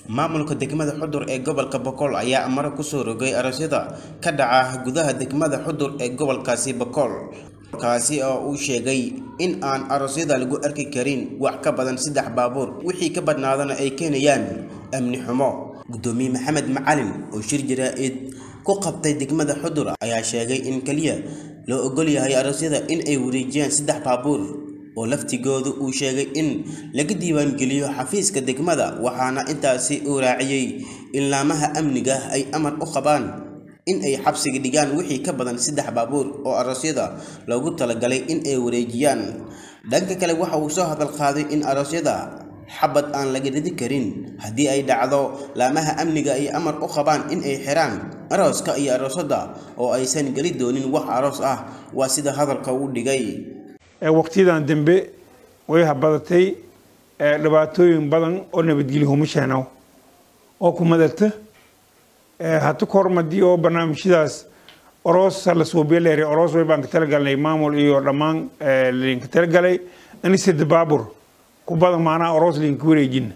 maamulka degmada xudur ee gobolka bokool ayaa amaro kusoo rogay aroosyada ka dhaca gudaha degmada xudur ee gobolkaasi bokool kaasi oo uu sheegay in aan aroosyada lagu arki karin wax ka badan saddex baabuur wixii ka badnaadana ay keenayaan amni xumo gudoomiye maxamed macalin oo shir jaraa-id ku qabtay degmada xudur ayaa sheegay in keliya loo ogol yahay aroosyada in ay wareejiyaan saddex baabuur oo laftigooda uu sheegay in laga diiwaangeliyo xafiiska degmada waxaana intaasi uu raaciyey in laamaha amniga ay amar u qabaan in ay xabsiga dhigaan wixii ka badan saddex baabuur oo aroosyada loogu talagalay in ay wareejiyaan dhanka kale waxa uu soo hadal qaaday in aroosyada xabad aan laga ridi karin haddii ay dhacdo laamaha amniga ay amar u qabaan in ay xiraan arooska iyo aroosada oo aysan geli doonin wax aroos ah waa sida hadalka uu dhigay waqtiyadan dambe way habadatay dhibaatooyin badan oo nabadgelyo huma sheeno oo ku madata hata kormadii oo barnaamijyadaas oroos la suubiya oroos way baan ka talagalnay maamul iyo dhammaan linka talagalay anisada baabur ku badan maanaa oroos linka wareejina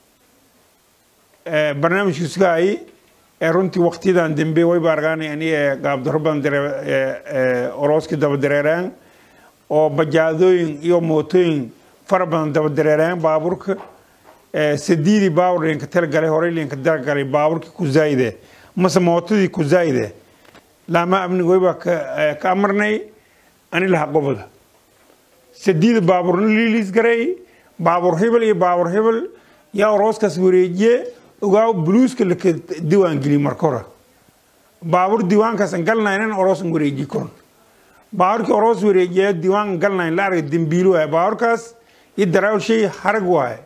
barnaamijkiisugaay runtii waqtiyadan dambe way ba argaanay ani gaabdaro badan orooski daba dareeraan oo bajaadooyin iyo mootooyin fara badan daba dareeraan baabuurka sadiidii baabur linka talagalay horey linka talagalay baabuurkii ku zaayide mase mootadii ku zaayide laama amniga way baa ka amarnay ani laha goboda sadiida baabuurna liiliis garay baabuur hebel iyo baabuur hebel yaa orooskaas wareejiye ogaaw buluuska laka diiwaangeliye marka hore baabuur diiwaankaasan galnaynan oroosan wareejiye koron baabuurkii oroos wareejiya diiwaan galnayn la arga dembiilo waaye baabuurkaas iyo daraawl shay harag waaye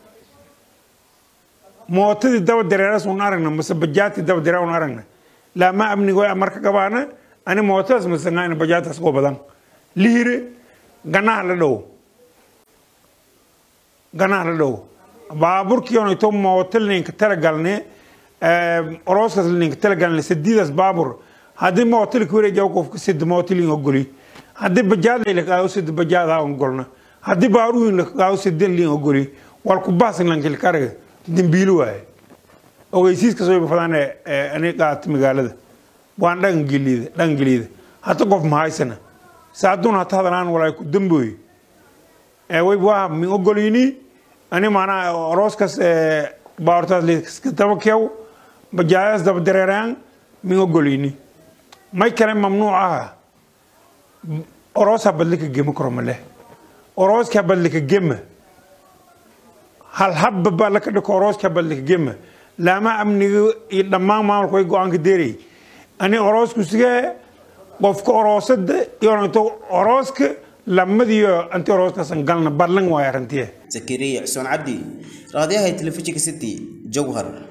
mootadii daba dareeras un aragna mase bajaadkii daba dareer un aragna laama amniga way amarka gabaana ani mootadaas masangayna bajaadkaas koo badan lihire ganaha la dhow ganaha la dhow baaburkii onayto mooto linka talagalne orooskaas linka talagalne sadiidaas baabur haddii mooto lika wareejiya qofka sida mooto lin ogoli haddii bajaad lakaago sida bajaad ha ogolna haddii baaruhin lakaago sida lin ogoli walku baasin lankilka araga dembiilo waaye ogeysiiskaas wayba fadaan ani qaata magaalada waan dhaqangeliida dhaqangeliida hata qof mahaysana saaduun hata hadalaan walaay ku dambooy wayba waa min ogolini ani maanaa orooskaas baartaas liska daba keew bajaadaas daba dareeraan min ogolini may kale mamnuuc aha oroos habadlika gema karo maleh orooska habadlika gema hal habba baa laka dhiko orooska habadlika gema laama amniga iyo dhammaan maamulka way go-aanka deeray ani oroosku sigee qofka oroosada iyo orooska lamadiyo anti orooskaasan galna ballan waayo arrintiye zakariya xuseen cabdi raadiyaha telefishinka city jowhar